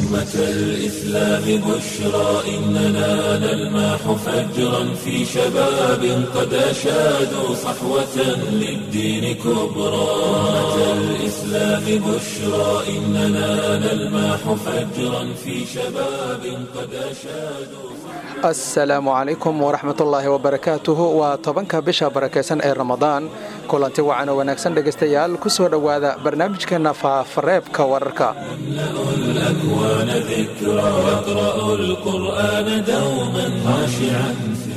أمة الإسلام بشرى إننا نلمح فجرا في شباب قد أشادوا صحوة للدين كبرى أمة الإسلام بشرى إننا نلمح فجرا في شباب قد أشادوا asalaamu calaykum waraxmatullaahi wabarakaatuhu waa tobanka bisha barakaysan ee ramadaan kulanti wacan oo wanaagsan dhegaystayaal ku soo dhowaada barnaamijkeenna faafareebka wararka الأكوان ذكرى يقرأ القرآن دوما خاشعا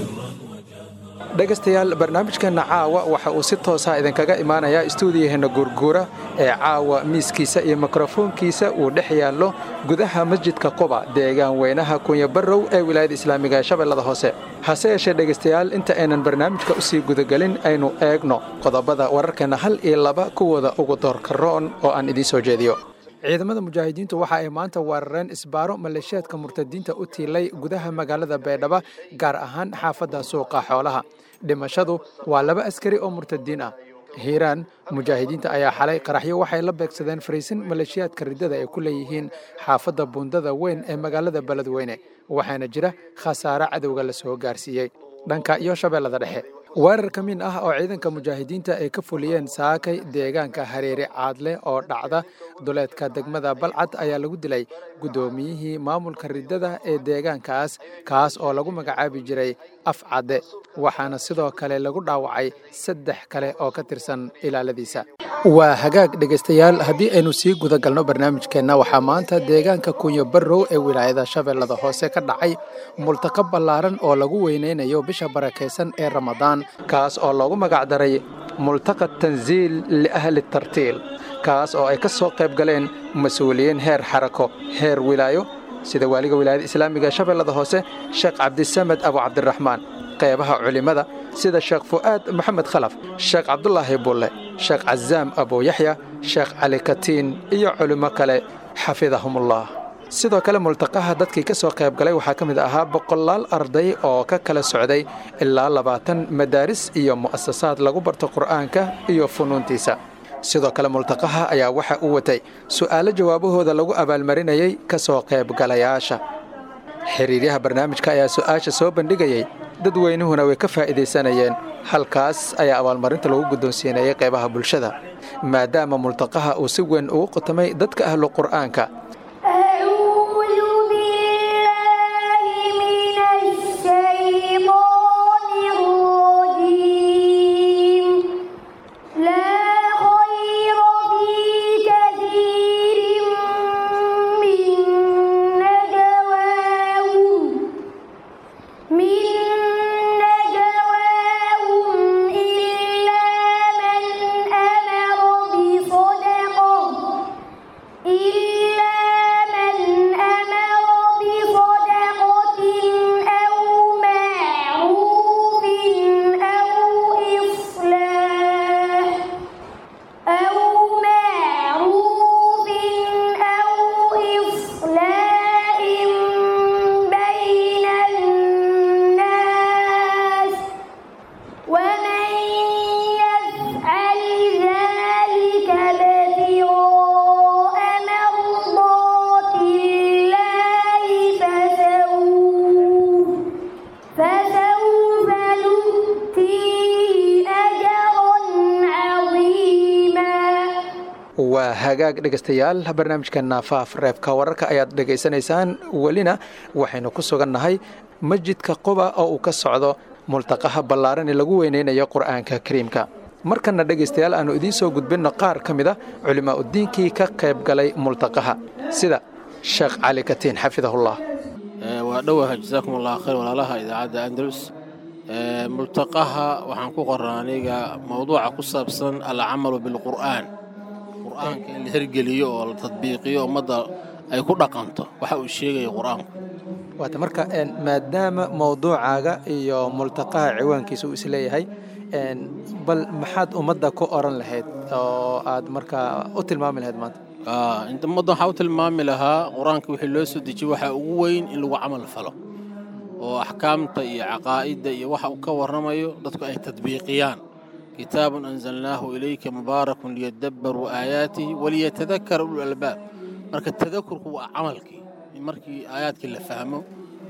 dhegaystayaal barnaamijkeenna caawa waxa uu si toosa idinkaga imaanayaa istuudiyaheena guurguura ee caawa miiskiisa iyo mikrofoonkiisa uu dhex yaallo gudaha masjidka quba deegaan weynaha kunya barrow ee wilaayada islaamiga ee shabeellada hoose hase yeeshee dhegaystayaal inta aynan barnaamijka u sii gudagelin aynu eegno qodobada wararkeenna hal iyo laba kuwooda ugu doorkaroon oo aan idiin soo jeediyo ciidamada mujaahidiintu waxa ay maanta weerareen isbaaro maleeshiyaadka murtadiinta u tiilay gudaha magaalada baydhabo gaar ahaan xaafadda suuqa xoolaha dhimashadu waa laba askari oo murtadiin ah hiiraan mujaahidiinta ayaa xalay qaraxyo waxay la beegsadeen fariisin maleeshiyaadka riddada ay ku leeyihiin xaafadda buundada weyn ee magaalada beledweyne waxaana jira khasaare cadowga la soo gaarsiiyey dhanka iyo shabeellada dhexe weerar ka min ah oo ciidanka mujaahidiinta ay ka fuliyeen saakay deegaanka hareere caadle oo dhacda duleedka degmada balcad ayaa lagu dilay guddoomiyihii maamulka riddada ee deegaankaas kaas oo lagu magacaabi jiray af cadde waxaana sidoo kale lagu dhaawacay saddex kale oo ka tirsan ilaaladiisa waa hagaag dhegaystayaal haddii aynu sii gudagalno barnaamijkeenna waxaa maanta deegaanka kunyo barrow ee wilaayada shabeellada hoose ka dhacay multaqo ballaaran oo lagu weynaynayo bisha barakaysan ee ramadaan kaas oo loogu magacdaray multaqa tansiil liahli tartiil kaas oo ay ka soo qayb galeen mas-uuliyiin heer xarako heer wilaayo sida waaliga wilaayada islaamiga ee shabeellada hoose sheekh cabdisamed abu cabdiraxmaan qeybaha culimmada sida sheekh fu'aad maxamed khalaf sheekh cabdulaahi bulle sheekh casaam abuuyaxya sheekh cali katiin iyo culimmo kale xafidahumullah sidoo kale multaqaha dadkii ka soo qayb galay waxaa ka mid ahaa boqolaal arday oo ka kala socday ilaa labaatan madaaris iyo mu'asasaad lagu barto qur'aanka iyo funuuntiisa sidoo kale multaqaha ayaa waxa uu watay su'aalo jawaabahooda lagu abaalmarinayay ka soo qaybgalayaasha xiriiryaha barnaamijka ayaa su'aasha soo bandhigayey dadweynuhuna way ka faa'iidaysanayeen halkaas ayaa abaalmarinta lagu guddoonsiinayay qaybaha bulshada maadaama multaqaha uu si weyn ugu qotamay dadka ahlu qur'aanka waa hagaag dhegaystayaal barnaamijkeenna faaf reebka wararka ayaad dhegaysanaysaan welina waxaynu ku sugannahay masjidka quba oo uu ka socdo multaqaha ballaaran ee lagu weynaynayo qur'aanka kariimka markanna dhegaystayaal aannu idiin soo gudbinno qaar ka mid a culimaauddiinkii ka qayb galay multaqaha sida sheekh cali katiin xafidahullah waa dhowaha jasaakum allah khayr walaalaha idaacadda andalus multaqaha waxaan ku qorra aniga mowduuca ku saabsan alcamalu bilqur'aan qur'aanka in la hergeliyo oo la tadbiiqiyo ummadda ay ku dhaqanto waxa uu sheegaya qur'aanku waata marka maadaama mowduucaaga iyo multaqaha ciwaankiisa uu isleeyahay bal maxaad ummadda ku oran lahayd oo aad markaa u tilmaami lahayd maanta inta ummadda waxaa u tilmaami lahaa qur-aanka wixii loo soo dejiyey waxaa ugu weyn in lagu camal falo oo axkaamta iyo caqaa'idda iyo waxa uu ka warramayo dadku ay tadbiiqiyaan kitaabun anzalnaahu ilayka mubaarakun liyadabbaruu aayaatihi waliyatadakara ulul albaab marka tadakurku waa camalkii in markii aayaadkii la fahmo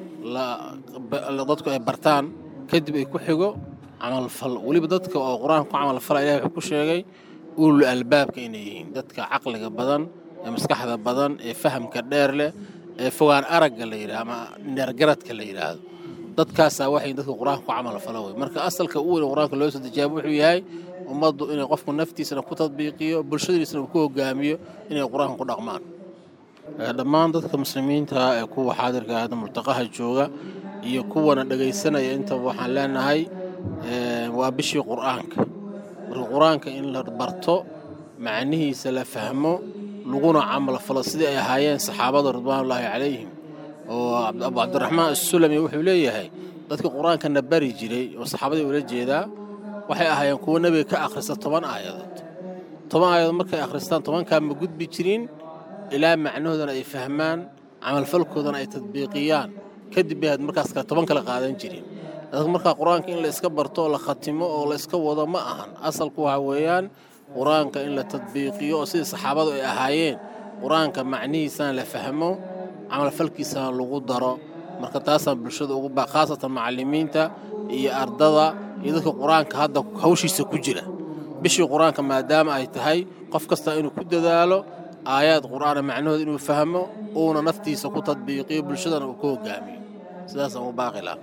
dadku ay bartaan kadib ay ku xigo camalfal weliba dadka oo qur-aanka ku camalfala ilahi wuxuu ku sheegay ulul albaabka inay yihiin dadka caqliga badan ee maskaxda badan ee fahamka dheer leh ee fogaan aragga la yidhaha ama neergaradka la yidhaahdo dadkaasaa waxay dadka qur-aanka ku camalfala wey marka asalka u weyn qur-aanka loo soo dejiyaaba wuxuu yahay ummaddu inay qofku naftiisana ku tadbiiqiyo bulshadiisana uu ku hogaamiyo inay qur-aanka ku dhaqmaan dhammaan dadka muslimiinta ee kuwa xaadirka ahda multaqaha jooga iyo kuwana dhegaysanaya intaba waxaan leenahay waa bishii qur'aanka marka qur-aanka in la barto macnihiisa la fahmo laguna camal falo sidii ay ahaayeen saxaabada ridwaanullaahi calayhim oo abu cabdiraxmaan assulami wuxuu leeyahay dadka qur-aankana bari jiray oo saxaabadii ula jeedaa waxay ahaayeen kuwo nebiga ka akhrista toban aayadood toban aayadood markay akhristaan tobankaa ma gudbi jirin ilaa macnahoodana ay fahmaan camalfalkoodana ay tadbiiqiyaan kadib bay markaas kale toban kale qaadan jirin dadka markaa qur-aanka in la iska barto oo la khatimo oo la iska wado ma ahan asalku waxa weeyaan qur-aanka in la tadbiiqiyo oo sidii saxaabadu ay ahaayeen qur-aanka macnihiisana la fahmo camalfalkiisana lagu daro marka taasaan bulshada ugu baa khaasatan macallimiinta iyo ardada iyo dadka qur-aanka hadda hawshiisa ku jira bishii qur-aanka maadaama ay tahay qof kasta inuu ku dadaalo aayaad qur'aana macnahooda inuu fahmo uuna naftiisa ku tadbiiqiyo bulshadana uu ku hogaamiyo sidaasaan u baaqi laha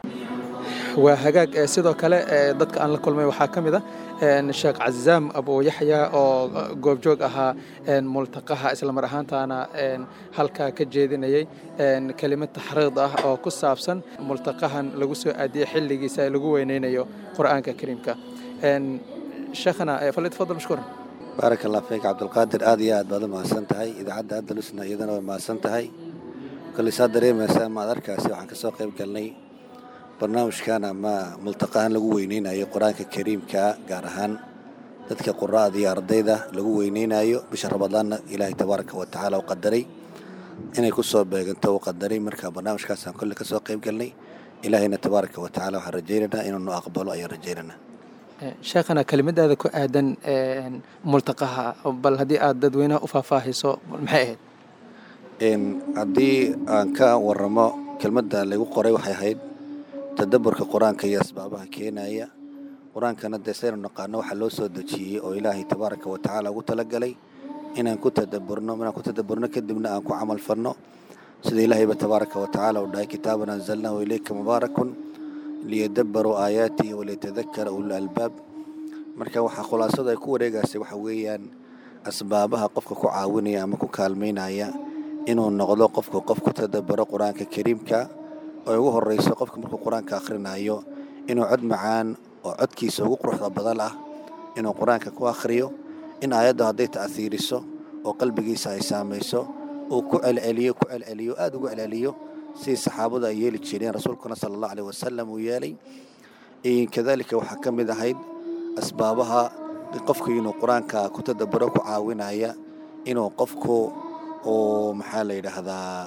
waa hagaag sidoo kale dadka aan la kulmay waxaa ka mid a sheekh cazaam abu yaxya oo goobjoog ahaa multaqaha islamar ahaantaana halkaa ka jeedinayay kelimad taxriid ah oo ku saabsan multaqahan lagu soo aadiyey xilligiisa ee lagu weyneynayo qur'aanka kariimka sheekhana falitfadal mashkuuran baarak allah fiik cabdulqaadir aad iyo aad baad u mahadsan tahay idaacadda andalusna iyadana way mahadsan tahay koley saa dareemaysaa maad arkaasi waxaan ka soo qayb galnay barnaamijkan ama multaqahan lagu weyneynayo qur-aanka kariimka gaar ahaan dadka qura'ada iyo ardayda lagu weyneynayo bisha ramadaanna ilaahay tabaaraka wa tacaala u qadaray inay ku soo beeganto u qadaray marka barnaamijkaasaan kolle ka soo qayb galnay ilaahayna tabaaraka wa tacala waxaan rajaynaynaa inuu nu aqbalo ayaan rajaynaynaa sheekhana kelimadaada ku aadan multaqaha bal haddii aad dadweynaha u faahfaahiso maxay ahayd haddii aan ka waramo kelmadda lagu qoray waxay ahayd tadaburka qur-aanka iyo asbaabaha keenaya qur-aankana dee saynu naqaano waxaa loo soo dejiyey oo ilaahay tabaaraka wa tacaala ugu talagalay inaan ku tadaburno inaan ku tadaburno kadibna aan ku camal falno sida ilaahayba tabaaraka wa tacaala uu dhahay kitaaban anzalnahu ilayka mubaarakun liyadabaruu aayaatihi waliyatadakara ulul albaab marka waxaa khulaasadu ay ku wareegaysay waxa weeyaan asbaabaha qofka ku caawinaya ama ku kaalmaynaya inuu noqdo qofku qof ku tadabaro qur-aanka kariimka oo ugu horreyso qofka markuu qur-aanka akhrinayo inuu cod macaan oo codkiisa ugu quruxda badan ah inuu qur-aanka ku akhriyo in aayaddu hadday ta'hiiriso oo qalbigiisa ay saamayso uu ku celceliyo ku celceliyo aada ugu celceliyo sidii saxaabadu ay yeeli jireen rasuulkuna sala allahu aleyh wasalam uu yeelay kadalika waxaa ka mid ahayd asbaabaha qofku inuu qur-aanka ku tadaburo ku caawinaya inuu qofku uu maxaa la yidhaahdaa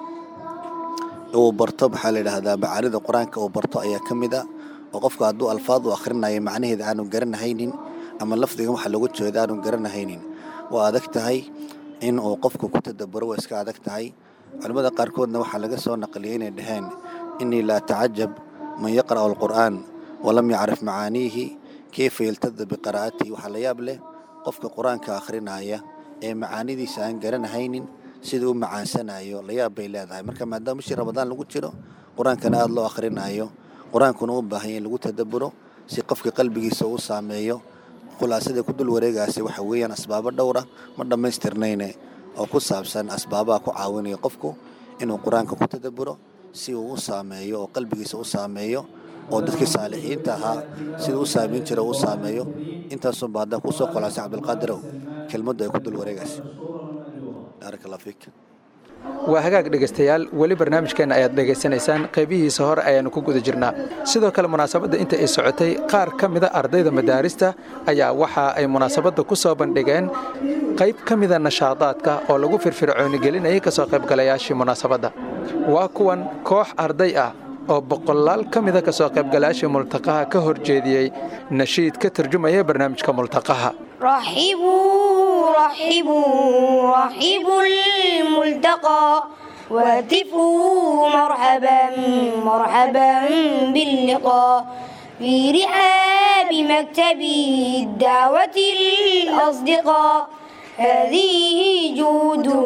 uu barto maxaa la yidhaahdaa macaanida qur-aanka uu barto ayaa ka mid a oo qofku hadduu alfaad u akhrinayo macnaheeda aanu garanahaynin ama lafdigan waxa lagu jeeda aanu garanahaynin waa adag tahay in uu qofku ku tadaburo waa iska adag tahay culimmada qaarkoodna waxaa laga soo naqliyay inay dhaheen innii la atacajab man yaqra'u alqur'aan walam yacrif macaaniihi keyfa yaltada biqiraa'atihi waxaa la yaab leh qofka qur-aanka akhrinaya ee macaanidiisa aan garanahaynin sida u macaansanayo la yaab bay leedahay marka maadaama bishii ramadaan lagu jiro qur-aankana aada loo akhrinayo qur-aankuna u baahanya in lagu tadaburo si qofka qalbigiisa uu saameeyo khulaasada ku dul wareegaasi waxa weeyaan asbaabo dhowra ma dhammaystirnayne oo ku saabsan asbaabaha ku caawinaya qofku inuu qur-aanka ku tadaburo si uu u saameeyo oo qalbigiisa u saameeyo oo dadkii saalixiinta ahaa sida u saamayn jira u saameeyo intaasunba haddaa kusoo kholaasay cabdilqaadirow kelmaddu ay ku dul wareegaysa baarak allah fiik waa hagaag dhegaystayaal weli barnaamijkeenna ayaad dhegaysanaysaan qaybihiisa hore ayaannu ku guda jirnaa sidoo kale munaasabadda inta ay socotay qaar ka mida ardayda madaarista ayaa waxa ay munaasabadda ku soo bandhigeen qayb ka mida nashaadaadka oo lagu firfircoonigelinayay ka soo qaybgalayaashii munaasabadda waa kuwan koox arday ah oo boqolaal ka mida ka soo qaybgalayaashii multaqaha ka hor jeediyey nashiid ka turjumaya barnaamijka multaqaha رحبوا رحبوا رحبوا الملتقى وهتفوا مرحبا مرحبا باللقاء في رحاب مكتب الدعوة الأصدقاء هذه جوده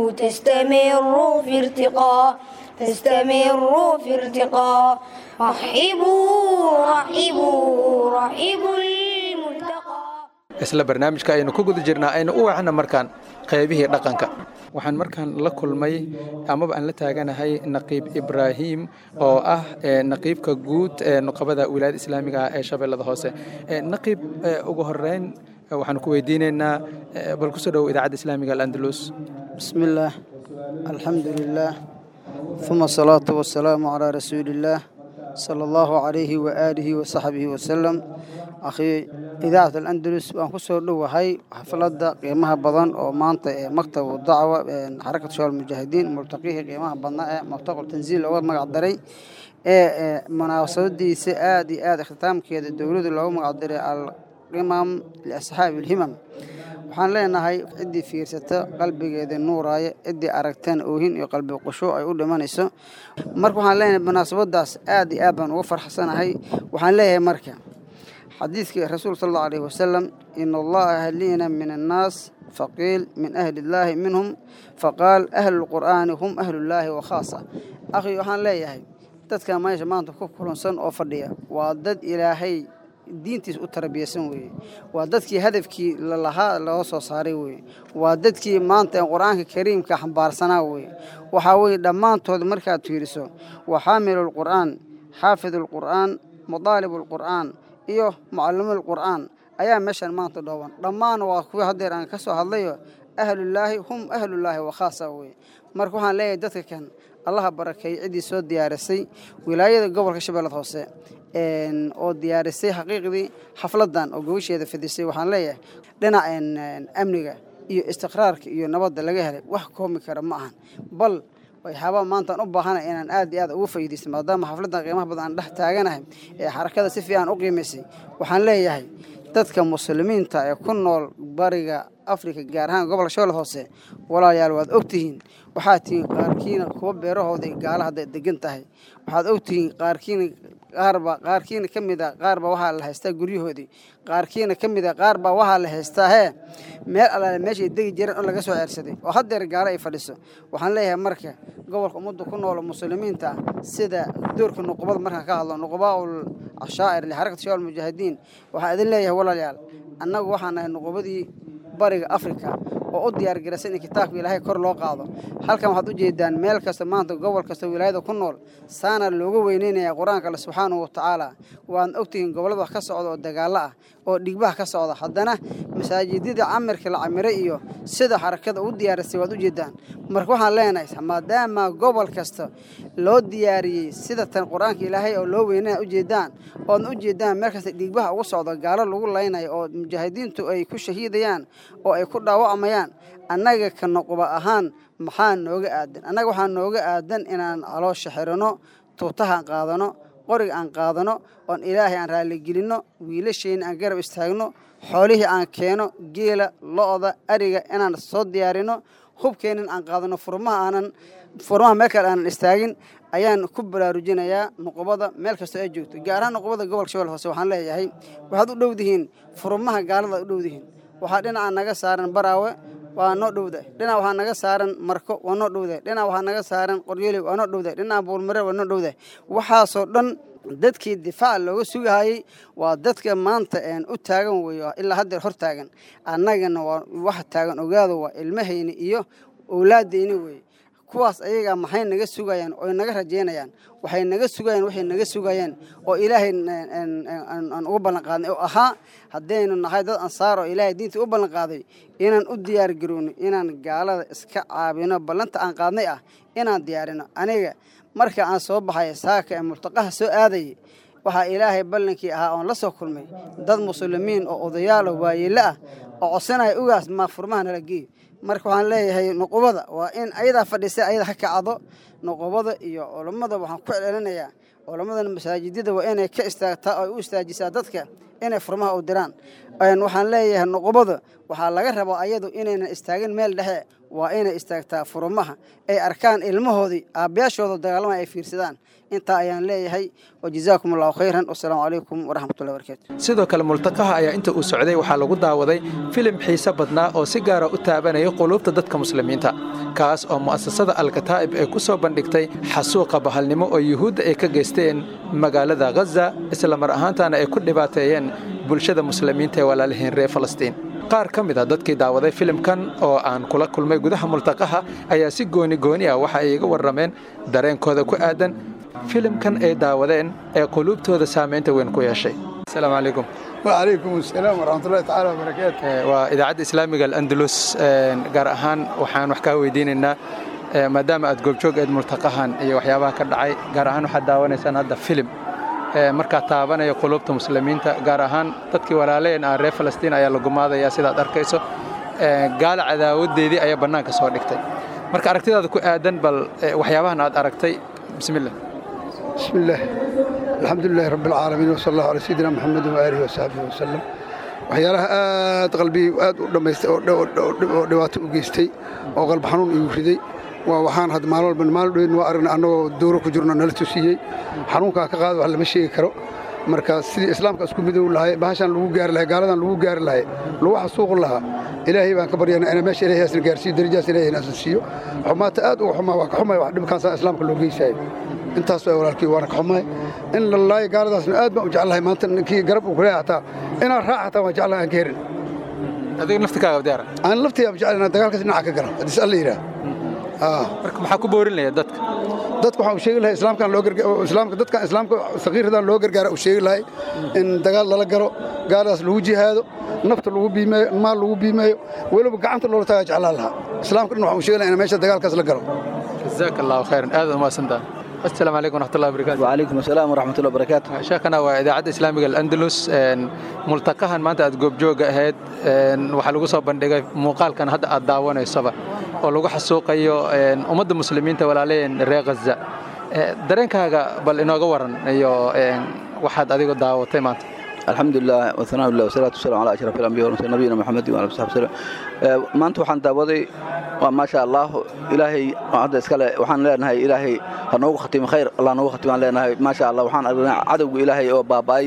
تستمر في ارتقاء تستمر في ارتقاء رحبوا رحبوا رحبوا الملتقى isla barnaamijka aynu ku guda jirnaa aynu u wacna markaan qaybihii dhaqanka waxaan markaan la kulmay amaba aan la taaganahay naqiib ibraahim oo ah naqiibka guud ee nuqabada wilaayada islaamiga ah ee shabeellada hoose naqiib ugu horeyn waxaan ku weydiinaynaa bal kusoo dhowo idaacadda islaamiga alandalus bismi illaah alxamdu lilaah uma asalaatu wasalaamu calaa rasuuli illaah sala allahu calayhi waaalihi wasaxbihi wasalam akhii idaacat alandalus waan ku soo dhowahay xafladda qiimaha badan oo maanta ee maktabu dacwa xarakatu shabaab mujaahidiin multaqihii qiimaha badnaa ee multaqul tanziil looga magac daray ee munaasabadiisa aad iyo aad ikhtitaamkeeda dowladda looga magac daray alqimam liasxaabi alhimam waxaan leenahay ciddii fiirsata qalbigeeda nuuraaya ciddii aragteen oohin iyo qalbi qushuuc ay u dhimanayso marka waxaan leenahay munaasabadaas aad iyo aad baan uga farxsanahay waxaan leeyahay marka xadiidkii rasuul sal allahu alayhi wasalam ina allaha ahliina min annaas faqiil min ahli illaahi minhum faqaal ahlu lqur'aani hum ahlullaahi wa khaasa akhi waxaan leeyahay dadka meesha maanta ku kulansan oo fadhiya waa dad ilaahay diintiis u tarbiyaysan weeye waa dadkii hadafkii lalahaa loo soo saaray weeye waa dadkii maanta qur-aanka kariimka xambaarsanaa weeye waxaa weeye dhammaantood markaad fiiriso waa xaamilu lqur'aan xaafidu lqur'aan mudaalibu lqur'aan iyo mucallimu lqur'aan ayaa meeshan maanta dhooban dhammaan waa kuwii haddeer aan ka soo hadlayo ahlullaahi hum ahlullaahi wa khaasa weye marka waxaan leeyahay dadka kan allaha barakeeyey ciddii soo diyaarisay wilaayada gobolka shabeellada hoose oo diyaarisay xaqiiqdii xafladan oo gobasheeda fidisay waxaan leeyahay dhinaca amniga iyo istiqraarka iyo nabadda laga helay wax koomi kara ma ahan bal waxyaabaa maantaan u baahanay inaan aad iyo aad ugu faa'iidaysto maadaama xafladdan qiimaha badan aan dhex taaganahay ee xarakada si fiican u qiimaysay waxaan leeyahay dadka muslimiinta ee ku nool bariga afrika gaar ahaan gobolka shabeellada hoose walaalayaal waad ogtihiin waxaad tihiin qaarkiina kuwa beerahooda gaala hadday degan tahay waxaad ogtihiin qaarkiina qaarba qaarkiina ka mid a qaarba waxaa la haystaa guryahoodii qaarkiina ka mid a qaarba waxaa la haystaa hee meel allaale meeshay degi jireen oo laga soo ceersaday oo haddeer gaalo ay fadhiso waxaan leeyahay marka gobolka ummadda ku nool muslimiinta ah sida doorka nuqubada markaan ka hadlo nuqubaaul cashaa'ir lixarakati shabaab mujaahidiin waxaan idin leeyahay walaalayaal annagu waxaan nahay nuqubadii bariga afrika oo u diyaargaraysan in kitaabka ilaahay kor loo qaado halkan waxaad u jeedaan meel kasta maanta gobol kasta wilaayada ku nool saana looga weyneynaya qur-aanka alle subxaanahu watacaala waadna ogtihiin gobollada wax ka socda oo dagaallo ah oo dhigbaha ka socda haddana masaajidada camirka la camiray iyo sida xarakada u diyaarisay waad u jeedaan marka waxaan leenahay maadaama gobol kasta loo diyaariyey sida tan qur-aanka ilaahay oo loo weynaya ujeedaan oodna u jeedaan meel kasta dhiigbaha ugu socda gaalo lagu laynayo oo mujaahidiintu ay ku shahiidayaan oo ay ku dhaawacamayaan annaga ka noquba ahaan maxaa nooga aadan annaga waxaa nooga aadan inaan caloosha xirano tuutahaan qaadano qoriga aan qaadano oon ilaahay aan raaligelinno wiilasheenna aan garab istaagno xoolihii aan keeno geela lo-da ariga inaan soo diyaarino hubkeennan aan qaadano furmaha aanan furmaha meel kale aanan istaagin ayaan ku baraarujinayaa nuqubada meel kastoo ay joogto gaar ahaan nuqubada gobolka shabeelle hoose waxaan leeyahay waxaad u dhowdihiin furmaha gaalada u dhowdihiin waxaa dhinaca naga saaran baraawe waa noo dhowdahay dhinac waxaa naga saaran marko waa noo dhowdahay dhinac waxaa naga saaran qoryooley waa noo dhowdahay dhinaca buulmare waa noo dhowdahay waxaasoo dhan dadkii difaac looga sugahayey waa dadka maanta een u taagan weeye ilaa haddeer hor taagan annagana waa wax taagan ogaado waa ilmahayni iyo owlaadayni weeye kuwaas ayagaa maxay naga sugayaan oo naga rajaynayaan waxay naga sugayaan waxay naga sugayaan oo ilaahay aan ugu ballanqaadnay oo ahaa haddaynu nahay dad ansaar oo ilaahay diinta u ballanqaaday inaan u diyaar garowno inaan gaalada iska caabino ballanta aan qaadnay ah inaan diyaarino aniga marka aan soo baxay saaka ee multaqaha soo aadayay waxaa ilaahay ballankii ahaa oon la soo kulmay dad muslimiin oo odayaalo waayeelo ah oo codsanaya ugaas maa furmaha nala geeyo marka waxaan leeyahay nuqubada waa in ayadaa fadhiisa ayada ha kacdo nuqubada iyo culammada waxaan ku celcelinayaa culammadana masaajidada waa inay ka istaagtaa oo ay u istaajisaa dadka inay furmaha u diraan waxaan leeyahay nuqubada waxaa laga rabaa ayadu inaynan istaagin meel dhexe waa inay istaagtaa furmaha ay arkaan ilmahoodii aabbayaashooda dagaalama ay fiirsadaan intaa ayaan leeyahay wajazaakum allahu khayran wasalaamu calaykum waraxmatullahi barakaatu sidoo kale multaqaha ayaa inta uu socday waxaa lagu daawaday filim xiise badnaa oo si gaara u taabanaya quluubta dadka muslimiinta kaas oo mu'asasada alkataa'ib ay ku soo bandhigtay xasuuqa bahalnimo oo yuhuudda ay ka geysteen magaalada ghaza isla mar ahaantaana ay ku dhibaateeyeen bulshada muslimiinta ee walaalihiin reer falastiin qaar ka mid a dadkii daawaday filimkan oo aan kula kulmay gudaha multaqaha ayaa si gooni gooni ah waxa ay iga warrameen dareenkooda ku aadan filimkan ay daawadeen ee quluubtooda saamaynta weyn ku yeeshay asalaamu calaykum وعليكم السلام ورحمة الله تعالى وبركاته waa idaacadda islaamiga alandalus gaar ahaan waxaan wax kaa weydiinaynaa maadaama aad goobjoog eed multaqahan iyo waxyaabaha ka dhacay gaar ahaan waxaad daawanaysaan hadda filim markaa taabanaya quluubta muslimiinta gaar ahaan dadkii walaalayeen ah reer falastiin ayaa la gumaadaya sidaad arkayso gaala cadaawadeedii ayaa bannaanka soo dhigtay marka aragtidaada ku aadan bal waxyaabahan aad aragtay bismillah بسم الله الحمد لله رب العالمين وصلى الله على سيدنا محمد وآله وصحبه وسلم waxyaalaha aad qalbi aad u dhamaystay oo dhibaato u geystay oo qalbi xanuun igu riday waa waxaan had maalin walba maalin dhoweyn waa aragnay annagoo dowro ku jirno nala tusiyey xanuunkaa ka qaada wax lama sheegi karo marka sidii islaamka isku midow lahay bahashaan lagu gaari lahay gaaladan lagu gaari lahay lagu xasuuqi lahaa ilaahay baan ka baryana ina meesha ilaahay asna gaarsiiyo darajaas ilaahay inaasan siiyo xumaata aad uga xumaa waa ka xumay wax dhibkaasaa islaamka loo geysayo intaas waa walaalkii waana ka xumaay in la laayo gaaladaasna aad baan u jeclahay maanta ninkii garab uu kuleeya hataa inaan raac hataa waan jeclahay aan ka herin adiga naftikaaga diyaara aan laftiyaa jeclahay inaan dagaalkaas dhinaca ka galo haddii alla yidhaah marka maxaa ku boorinaya dadka dadka waxaan u sheegi lahay islaamkan loo gargaar islaamka dadkan islaamka saqiiradan loo gargaara u sheegi lahay in dagaal lala galo gaaladaas lagu jihaado nafta lagu biimeeyo maal lagu biimeeyo weliba gacanta loola tagaa jeclaan lahaa islaamka dhan waxaan u sheegi lahay in meesha dagaalkaas la galo jazaaka allahu khayran aad umaasantaa السلام عليكم ورحمة الله وبركاته وعليكم السلام ورحمة الله وبركاته شيخنا وإذاعة إسلامية الأندلس ملتقاها ما أنت أتجوب جوجا هاد وحلقوا صوب بندقة مقال كان هذا الدعوة الصبا ولقوا حسوق أيو أمد المسلمين تولالين ري غزة درينك هذا بل إنه جورن أيو واحد أديك الدعوة تيمات الحمد لله والثناء لله والصلاة والسلام على أشرف الأنبياء والمرسلين نبينا محمد وعلى آله وصحبه maanta waxaan daawaday waa maasha allah ilaahay hadda iskale waxaan leenahay ilaahay ha noogu khatimo khayr allah noogu khatimaan leenahay maasha allah waxaan aragnay cadowga ilaahay oo baaba'ay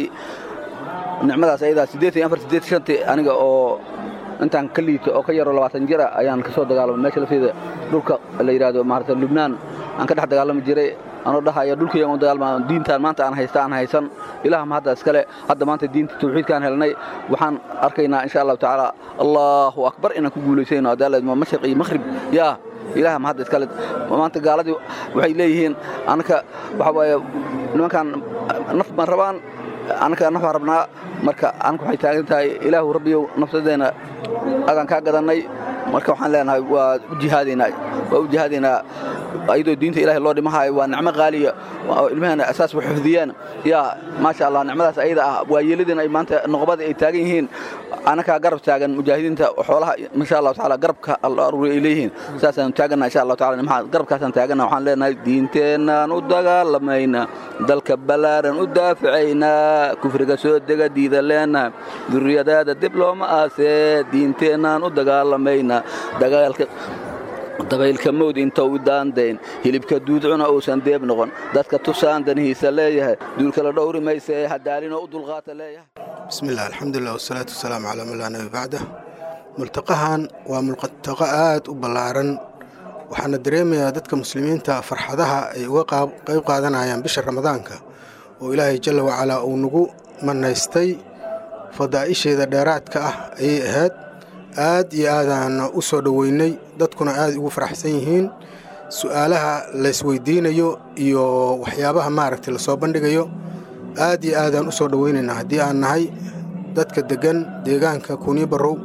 nicmadaas ayadaa siddeetan iyo afar siddeetan shantii aniga oo intaan ka liito oo ka yaro labaatan jira ayaan ka soo dagaalamay meesha lafteeda dhulka la yidhaahdo maarata lubnaan aan ka dhex dagaalami jiray anoo dhahaya dhulkayga u dagaalma diintaan maanta aan haysta aan haysan ilaaham hadda iskale hadda maanta diinta tawxiidkaan helnay waxaan arkaynaa insha allahu tacaala allahu akbar inaan ku guulaysayno adaalad mashriq iyo maghrib yaa ilaaham hadda iskale maanta gaaladii waxay leeyihiin anaka waxa waaye nimankaan naf baan rabaan anaka naf baan rabnaa marka anaka waxay taagan tahay ilaahu rabbiyow nafsadeenna agaan kaa gadannay marka waxaan leenahay waa u jihaadaynaa waa u jihaadaynaa ayadoo diinta ilaahay loo dhimahayo waa nicmo qaaliya oo ilmaheena asaas u xifdiyeen yaa maasha allah nicmadaas ayada ah waa yeeladeen ay maanta noqobada ay taagan yihiin anakaa garab taagan mujaahidiinta xoolaha insha allahu tacaala garabka aruuri ay leeyihiin saasaan taagana insha allahu taala nimaha garabkaasaan taagana waxaan leenahay diinteenaan u dagaalamayna dalka ballaaran u daaficaynaa kufriga soo dega diida leenahay duriyadaada dib looma aasee diinteennaan u dagaalamayna dagaalka dabaylka mawd intou daandayn hilibka duudcuna uusan deeb noqon dadka tusaan danihiisa leeyahay duulkala dhowri mayse hadaalinoo u dulqaata leeyahay بسم الله الحمد لله والصلاة والسلام على من لا نبي بعده ملتقahan waa multaqo aad u ballaaran waxaana dareemayaa dadka muslimiinta farxadaha ay uga qayb qaadanayaan bisha ramadaanka oo ilaahay jalla wacalaa uu nagu manaystay fadaa'isheeda dheeraadka ah ayay ahayd aad iyo aadaana u soo dhoweynay dadkuna aad ugu faraxsan yihiin su'aalaha laysweydiinayo iyo waxyaabaha maaragtay lasoo bandhigayo aad iyo aadaan u soo dhoweynaynaa haddii aan nahay dadka deggan deegaanka kuuniyo barrow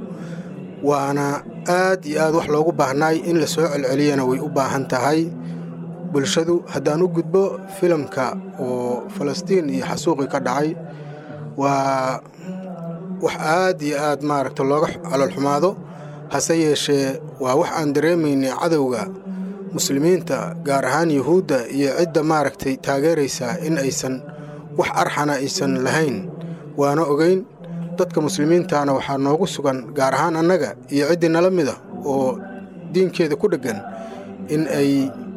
waana aad iyo aad wax loogu baahnaay in la soo celceliyana way u baahan tahay bulshadu haddaan u gudbo filimka oo falastiin iyo xasuuqii ka dhacay waa wax aad iyo aad maaragta looga caloolxumaado hase yeeshee waa wax aan dareemaynay cadowga muslimiinta gaar ahaan yuhuudda iyo cidda maaragtay taageeraysaa in aysan wax arxana aysan lahayn waana ogeyn dadka muslimiintaana waxaa noogu sugan gaar ahaan annaga iyo ciddii nala mida oo diinkeeda ku dheggan in ay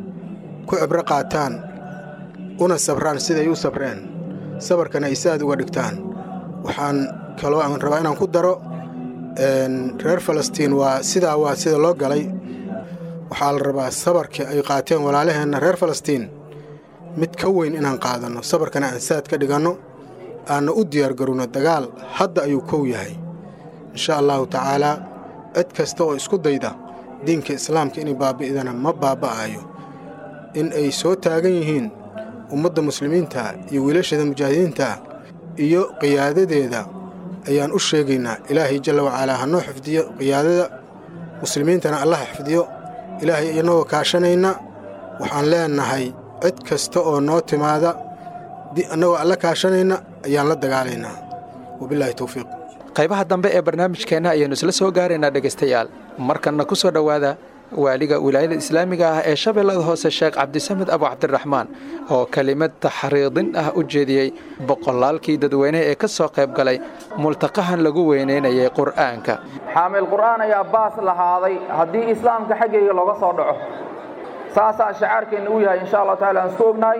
ku cibro qaataan una sabraan siday u sabreen sabarkana ay saad uga dhigtaan waxaan kaloo aan rabaa inaan ku daro reer falastiin waa sidaa waa sida loo galay waxaa la rabaa sabarka ay qaateen walaalaheenna reer falastiin mid ka weyn inaan qaadanno sabarkana aan saad ka dhiganno aanna u diyaargarowno dagaal hadda ayuu kow yahay insha allahu tacaalaa cid kasta oo isku dayda diinka islaamka inay baabi'dana ma baaba'ayo in ay soo taagan yihiin ummadda muslimiinta iyo wiilasheeda mujaahidiinta iyo qiyaadadeeda ayaan u sheegaynaa ilaahay jalla wacalaa ha noo xifdiyo qiyaadada muslimiintana allaha xifdiyo ilaahay inagoo kaashanayna waxaan leenahay cid kasta oo noo timaada annagoo alla kaashanayna ayaan la dagaalaynaa wabilaahi towfiiq qaybaha dambe ee barnaamijkeenna ayaannu isla soo gaaraynaa dhegaystayaal markanna ku soo dhowaada waaliga wilaayada islaamiga ah ee shabeellada hoose sheekh cabdisamed abu cabdiraxmaan oo kelimad taxriidin ah u jeediyey boqolaalkii dadweyne ee ka soo qayb galay multaqahan lagu weynaynayay qur'aanka xaamil qur'aan ayaa baas lahaaday haddii islaamka xaggayga looga soo dhaco saasaa shacaarkeenna u yahay insha allah tacala aan isku ognahay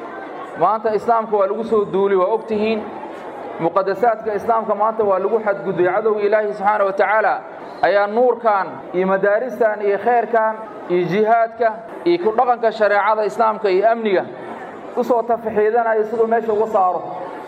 maanta islaamka waa lagu soo duuli waa og tihiin muqadasaadka islaamka maanta waa lagu xadgudbay cadowga ilaahi subxaana wa tacaala ayaa nuurkan iyo madaaristan iyo khayrkan iyo jihaadka iyo ku dhaqanka shareecada islaamka iyo amniga u soo tafaxiidanaya siduu meesha uga saaro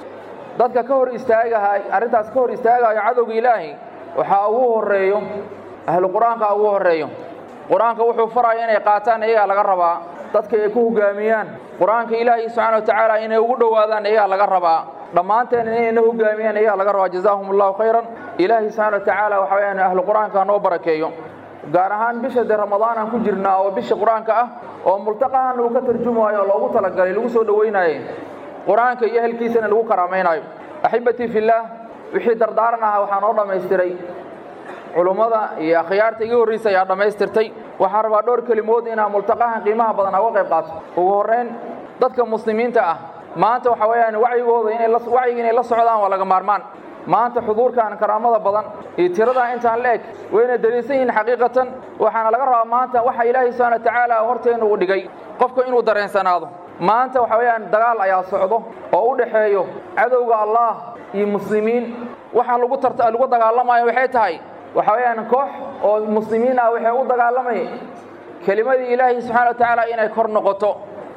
dadka ka hor istaagahay arrintaas ka hor istaagayo cadowga ilaahi waxaa ugu horreeyo ahlu qur-aanka ugu horreeyo qur-aanka wuxuu faraya inay qaataan iyagaa laga rabaa dadka ay ku hogaamiyaan qur-aanka ilaahi subxaana wa tacaala inay ugu dhowaadaan iyagaa laga rabaa dhammaanteen inayna hogaamiyaan iyagaa laga rabaa jazaahum allahu khayran ilaahi subxaana wa tacaala waxa weyaan ahlu qur-aanka noo barakeeyo gaar ahaan bisha dee ramadaan aan ku jirnaa oo bisha qur-aanka ah oo multaqahan uu ka tarjumayo oo loogu talagalay lagu soo dhowaynaye qur-aanka iyo ehelkiisana lagu karaamaynayo axibatii fillaah wixii dardaaran ahaa waxaa noo dhammaystiray culummada iyo akhyaarta iga horraysa ayaa dhammaystirtay waxaan rabaa dhowr kelimood inaan multaqahan qiimaha badan uga qayb qaato ugu horrayn dadka muslimiinta ah maanta waxa weeyaan wacyigooda inay wacyiga inay la socdaan waa laga maarmaan maanta xuduurkan karaamada badan iyo tiradaa intaan la eg wayna daliisan yihiin xaqiiqatan waxaana laga rabaa maanta waxa ilaahay subxaana wa tacaala horteena uu dhigay qofka inuu dareensanaado maanta waxa weeyaan dagaal ayaa socdo oo u dhexeeyo cadowga allah iyo muslimiin waxa lagu tarta lagu dagaalamayo waxay tahay waxa weeyaan koox oo muslimiin ah waxay u dagaalamay kelimadii ilaahay subxaana wa tacaala inay kor noqoto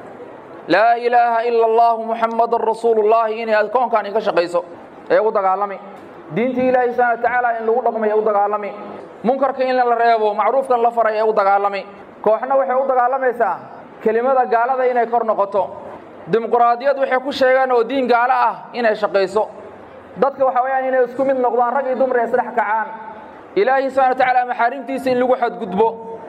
laa ilaaha ila allahu muxammadan rasuulullaahi inay koonkan ka shaqayso ee u dagaalami diintii ilaahay subxana wa tacaala in lagu dhaqmay ee u dagaalami munkarka in la reebo macruufkan la faray ee u dagaalami kooxna waxay u dagaalamaysaa kelimada gaalada inay kor noqoto dimuquraadiyad waxay ku sheegaan oo diin gaalo ah inay shaqayso dadka waxa weeyaan inay isku mid noqdaan rag iyo dumar ee isdhex kacaan ilaahay subxana wa tacaala maxaarimtiisa in lagu xadgudbo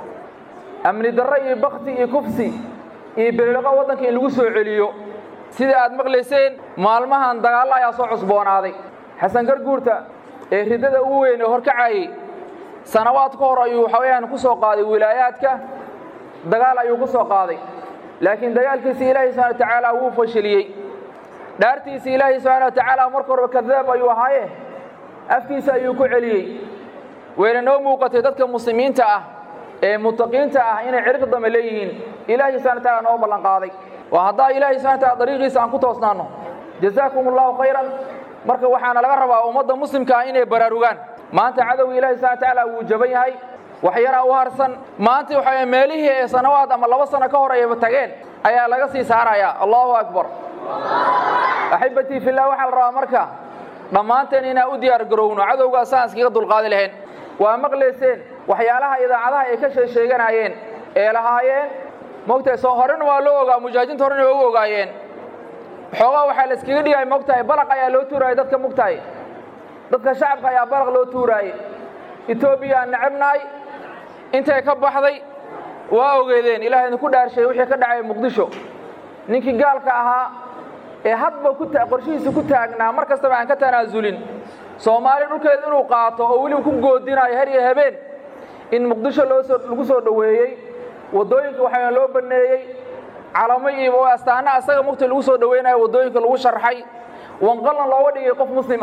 amni darro iyo bakti iyo kufsi iyo beliqo waddanka in lagu soo celiyo sida aad maqlayseen maalmahan dagaallo ayaa soo cusboonaaday xasan garguurta ee riddada ugu weyn ee horkacayey sanawaad ka hor ayuu waxa weeyaan ku soo qaaday wilaayaadka dagaal ayuu ku soo qaaday laakiin dagaalkiisa ilaahay subxana wa tacaala wuu fashiliyey dhaartiisa ilaahay subxaana wa tacaala marka horeba kadaab ayuu ahaaye afkiisa ayuu ku celiyey wayna noo muuqatay dadka muslimiinta ah ee mutaqiinta ah inay cirq dame leeyihiin ilaahay subxana wa taala noo ballan qaaday waa haddaa ilaahay subxana wa taala dariiqiisa aan ku toosnaanno jazaakum allahu khayran marka waxaana laga rabaa ummadda muslimka ah inay baraarugaan maanta cadowga ilahi subxana wa tacaala wuu jaban yahay wax yaraa u harsan maanta waxa meelihii ee sanawaad ama laba sano ka hor ayba tageen ayaa laga sii saarayaa allahu akbar axibatii fillah waxaa la rabaa marka dhammaanteen inaan u diyaar garowno cadowgaa saan iskaga dulqaadi lahayn waa maqlayseen waxyaalaha idaacadaha ay ka sheesheeganayeen ee lahaayeen mogtahay soo horena waa loo ogaa mujaahidiinta horena waa u ogaayeen xoogaa waxaa la iskaga dhigaya mogtahay balaq ayaa loo tuurayay dadka mogtahay dadka shacabka ayaa balaq loo tuuraayey etoobiya aan necabnahay intay ka baxday waa ogeedeen ilaah idinku dhaarshay wixii ka dhacay muqdisho ninkii gaalka ahaa ee hadba ku qorshihiisa ku taagnaa mar kastaba aan ka tanaasulin soomaali dhulkeeda inuu qaato oo weliba ku goodinayo her iyo habeen in muqdisho loosoo lagu soo dhoweeyey waddooyinka waxaa loo banneeyey calamo iyo astaana asaga mugta lagu soo dhoweynayo waddooyinka lagu sharxay wanqalna looga dhigay qof muslim ah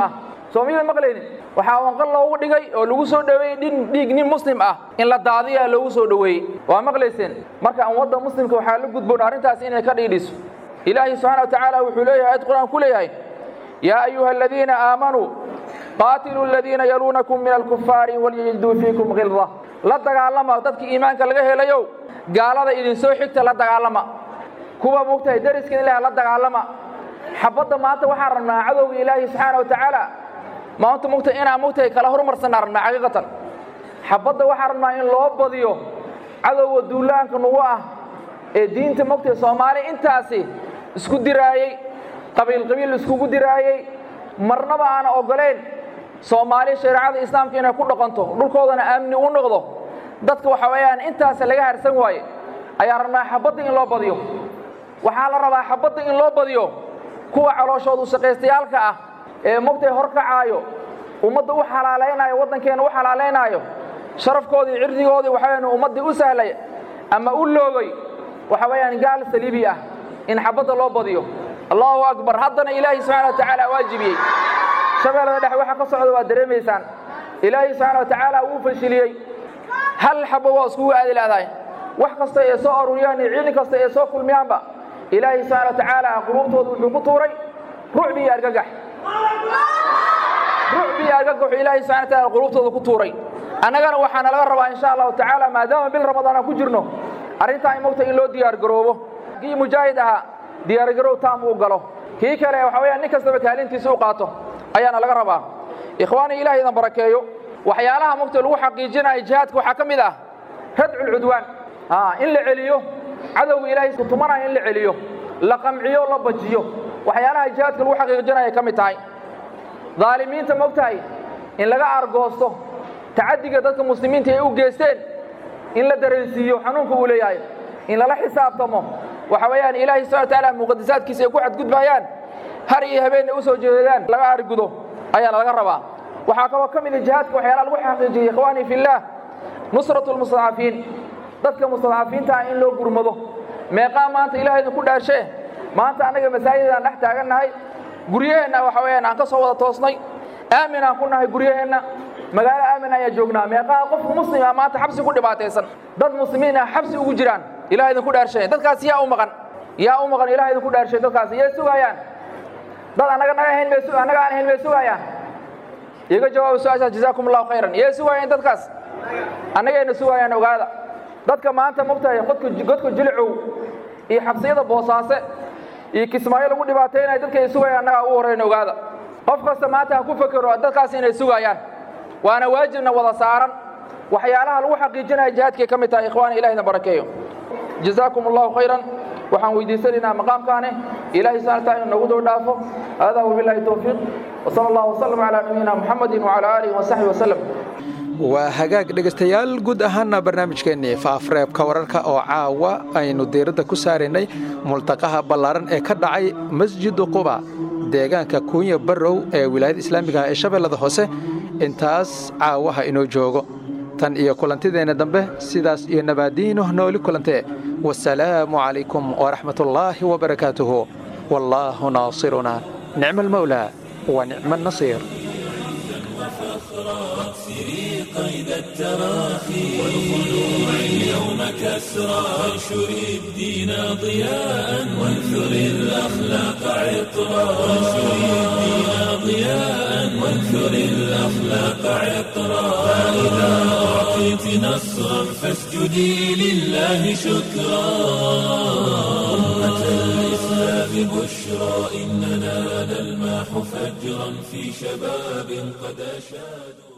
soomiyada maqlaynin waxaa wanqal loogu dhigay oo lagu soo dhoweeyey dhin dhiig nin muslim ah in la daadiyaa loogu soo dhoweeyey waa maqlayseen marka ummadda muslimka waxaa la gudboon arrintaas inay ka dhiidhiso ilaahay subxaana wa tacaala wuxuu leeyahay ayad qur-aan ku leeyahay yaa ayuha aladiina aamanuu qaatiluu aladiina yaluunakum min alkufaari walyajiduu fiikum khilda la dagaalama dadka iimaanka laga helayow gaalada idinsoo xigta la dagaalama kuwa mugtahay dariska ilaah la dagaalama xabadda maanta waxaan rabnaa cadowga ilaahi subxaana wa tacaala maanta mugtahay inaan mugtahay kala horumarsanaa rabnaa xaqiiqatan xabadda waxaan rabnaa in loo badiyo cadowga duulaanka nugu ah ee diinta mugtahay soomaali intaasi isku diraayey qabiil qabiil iskugu diraayey marnaba aana oggolayn soomaali shareecada islaamka inay ku dhaqanto dhulkoodana aamni u noqdo dadka waxa weeyaan intaas laga harsan waaye ayaa rabnaa xabadda in loo badiyo waxaa la rabaa xabadda in loo badiyo kuwa calooshoodu shaqaystayaalka ah ee mugtay horkacaayo ummadda u xalaalaynaayo waddankeena u xalaalaynaayo sharafkoodii cirdigoodii waxa weyaan ummaddii u sahlay ama u loogay waxa weeyaan gaal saliibi ah in xabadda loo badiyo allahu akbar haddana ilaahay subxana wa tacaala waajibiyey shabeellada dhexe waxa ka socda waad dareemaysaan ilaahay subxaana wa tacaala wuu fashiliyey hal xabo waa iskugu aadi laadahay wax kasta ee soo aruuriyaan iyo ciidan kasta ee soo kulmiyaanba ilaahay subxana wa tacaala quluubtooda wuxuu ku tuuray rucbi iyo argagax rucbi iyo argagax wuxuu ilaahay subxana wa tacaala quluubtooda ku tuuray annagana waxaana laga rabaa insha allahu tacaala maadaama bil ramadaan aan ku jirno arrintaa in mogta in loo diyaargaroobo kii mujaahid ahaa diyaargarow taam uu galo kii kale waxa weeyaan nin kastaba kaalintiisa u qaato ayaana laga rabaa ikhwaani ilahay idan barakeeyo waxyaalaha mugta lagu xaqiijinayo jihaadka waxaa ka mid ah radculcudwaan in la celiyo cadowga ilaahay kutumanaya in la celiyo la qamciyo la bajiyo waxyaalaha jihaadka lagu xaqiijinaya ka mid tahay daalimiinta mogtahay in laga argoosto tacadiga dadka muslimiinta ay u geysteen in la dareensiiyo xanuunka uu leeyahay in lala xisaabtamo waxa weeyaan ilaahay subxana wa tacaala muqadasaadkiisa ay ku xadgudbayaan har iyo habeenna u soo jeedaan laga argudo ayaana laga rabaa waxaa kaloo ka mida jihaadka waxyaalaha lagu xaqiijiyey ikhwaanii fillaah nusratu lmustadcafiin dadka mustadcafiinta ah in loo gurmado meeqaa maanta ilahay idinku dhaarshee maanta annaga masaajidaan dhex taagannahay guryaheenna waxa weeyaan aan ka soo wada toosnay aamin aan ku nahay guryaheenna magaalo aamin ayaa joognaa meeqaa qof muslim ah maanta xabsi ku dhibaataysan dad muslimiin ah xabsi ugu jiraan ilahay idinku dhaarshay dadkaas yaa u maqan yaa u maqan ilahay idinku dhaarshay dadkaas yay sugayaan dad annaga naga ahayn bay annaga aan ahayn bay sugayaan iga jawaaba su-aashaas jazaakum allahu khayran yay sugayaan dadkaas annagayna sugayaan ogaada dadka maanta mogtahay godka godka jilcow iyo xabsiyada boosaase iyo kismaayo lagu dhibaataynayo dadka ay sugayaan annagaa ugu horrayn ogaada qof kasta maanta ha ku fekero dadkaas inay sugayaan waana waajibna wada saaran waxyaalaha lagu xaqiijinaya jihaadkay ka mid tahay ikhwaani ilahina barakeeyo jazaakum allahu khayran waxaan weydiisanaynaa maqaamkaane ilahay subxana taala inuu nagu dhow dhaafo hada wabillahi towfiiq wasala allahu wasalam calaa nabiyina muxamedin wacala aalihi wasaxbi wasalam waa hagaag dhegaystayaal guud ahaana barnaamijkeennii faafreebka wararka oo caawa aynu diiradda ku saaraynay multaqaha ballaaran ee ka dhacay masjidu quba deegaanka kuunya barrow ee wilaayada islaamiga ah ee shabeellada hoose intaas caawaha inoo joogo tan iyo kulantideenna dambe sidaas iyo nabaadiino nooli kulantee wasalaamu calaykum waraxmatullaahi wabarakaatuhu wallaahu naasiruna nicma almawlaa wa nicma annasiir واكسري قيد التراخي والخلوع اليوم كسرى وانشري الدين ضياء وانثري الأخلاق عطرا وانشري الدين ضياء وانثري الأخلاق عطرا فإذا أعطيت نصرا فاسجدي لله شكرا أمة الإسلام بشرى إننا نلماح فجرا في شباب قد أشادوا